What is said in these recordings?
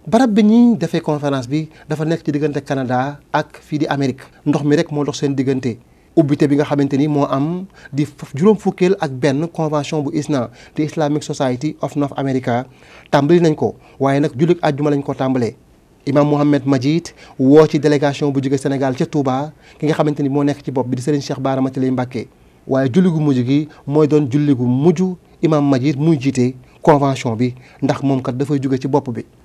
barab bi ñuy defee conférence bi dafa nekk ci diggante Canada ak fii di Amérique ndox mi rek moo dox seen diggante ubbite bi nga xamante ni moo am di juróom fukkeel ak benn convention bu ISNA di Islamic Society of North America tàmbali nañ ko waaye nag jullit àjjuma lañ ko tàmbalee imam Mohamed Majid woo ci délégation bu jóge Sénégal ca Touba ki nga xamante ni moo nekk ci bopp bi di Serigne Cheikh Bara Matiley Mbacké waaye julli gu mujj gi mooy doon julli gu mujj imam Majid muy jiite convention bi ndax moom kat dafay jóge ci bopp bi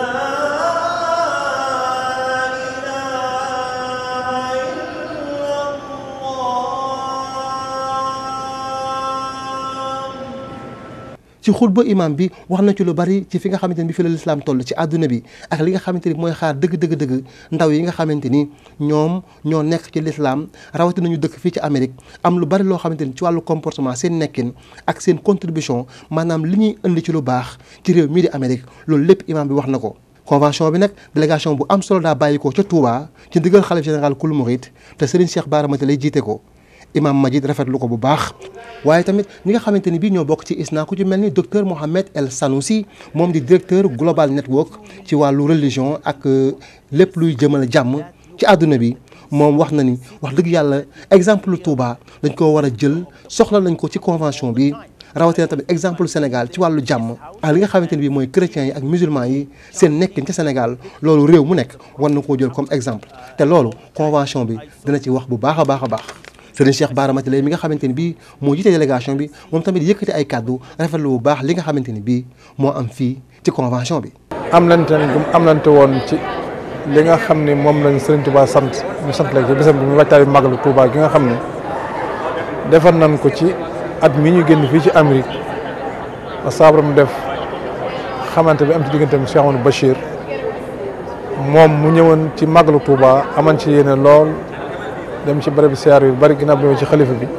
ci xutba imam bi wax na ci lu bari ci fi nga xamante ni bi fi la lislaam toll ci àdduna bi ak li nga xamante ni mooy xaar dëgg dëgg dëgg ndaw yi nga xamante ni ñoom ñoo nekk ci lislaam rawati nañu dëkk fii ci Amérique am lu bari loo xamante ni ci wàllu comportement seen nekkin ak seen contribution maanaam li ñuy indi ci lu baax ci réew mii di Amérique loolu lépp imam bi wax na ko convention bi nag délégation bu am solo daa bàyyi ko ca Touba ci ndigal xalif général kul murit te Serigne Cheikh Bara Matiley jiite ko imam Majid rafetlu ko bu baax waaye tamit ñi nga xamante ni bii ñoo bokk ci ISNA ku ci mel ni docteur Mohamed El Sanoussi moom di directeur global network ci wàllu religion ak lépp luy jëmale jàmm ci àdduna bi moom wax na ni wax dëgg yàlla exemple Touba dañ ko war a jël soxla nañ ko ci convention bi rawatina tamit exemple Sénégal ci wàllu jàmm ak li nga xamante ni bii mooy chrétiens yi ak musulmans yi seen nekkin ca Sénégal loolu réew mu nekk war na koo jël comme exemple te loolu convention bi dina ci wax bu baax a baax a baax. Serigne Cheikh Bara Matiley mi nga xamante ni bii moo jiite délégation bi moom tamit yëkkati ay kàddu rafetlu bu baax li nga xamante ni bii moo am fii ci convention bi. am nañ te am nañ te woon ci li nga xam ne moom lañ Serigne Touba sant ñu sant la ci bésam bi muy wàccaayu màggalu Touba gi nga xam ne defar nañ ko ci at mi ñu génn fii ci Amérique ba saabaram def xamante bi am ci digganteem Cheikh Amadou Bachir moom mu ñëwoon ci màggalu Touba aman ci yéene lool. dem ci bërëb siyaar yu bari ginnaaw bi ci xalifa bi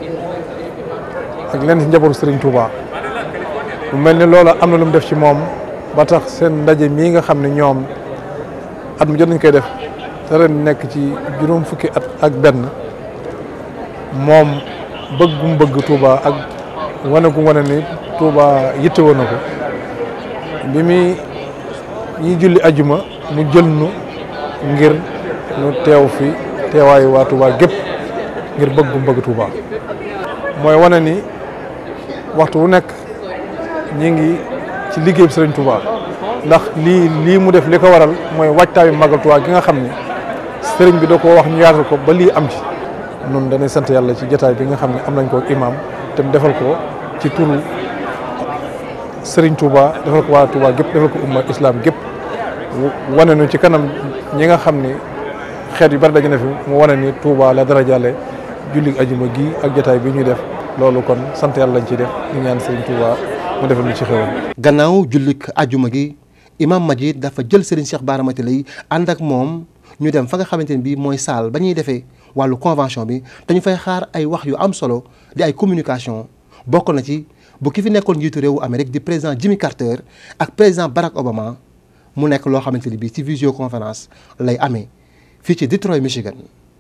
ak lenn ci njabootu Serigne Touba mu mel ni loolu am na lu mu def ci moom ba tax seen ndaje mii nga xam ne ñoom at mu jot nañ koy def te ren nekk ci juróom fukki at ak benn moom bëggum bëgg Touba ak wane gu wane ni Touba yittewoo na ko bi muy ñuy julli ajuma mu jël nu ngir nu teew fi teewaayu waa Touba gépp ngir bëgg bëgg Touba mooy wane ni waxtu wu nekk ñi ngi ci liggéey bi Sëriñ Touba ndax lii lii mu def li ko waral mooy waajtaayu màggal Touba gi nga xam ne sëriñ bi da ko wax ñu yaatal ko ba lii am ci noonu dañuy sant yàlla ci jotaay bi nga xam ne am nañ ko imaam te mu defal ko ci turu Sëriñ Touba defal ko waa Touba gépp defal ko umma islam gépp wane nu ci kanam ñi nga xam ne xeet yu bari daje na fi mu wane ni Touba la dara jàlle julli ajuma gi ak jotaay bi ñuy def loolu kon sant yàlla lañ ciy def ñu ñaan Serigne Touba mu defal ñu ci xewal gannaaw jullik ajuma gi imam Majid dafa jël Serigne Cheikh Bara Matiley ànd ak moom ñu dem fa nga xamante ne bii mooy salle ba ñuy defee wàllu convention bi dañu fay xaar ay wax yu am solo di ay communication bokk na ci bu ki fi nekkoon njiitu réewu Amérique di président Jimmy Carter ak président Barack Obama mu nekk loo xamante ni bii ci visioconférence lay amee fii ci Detroit Michigan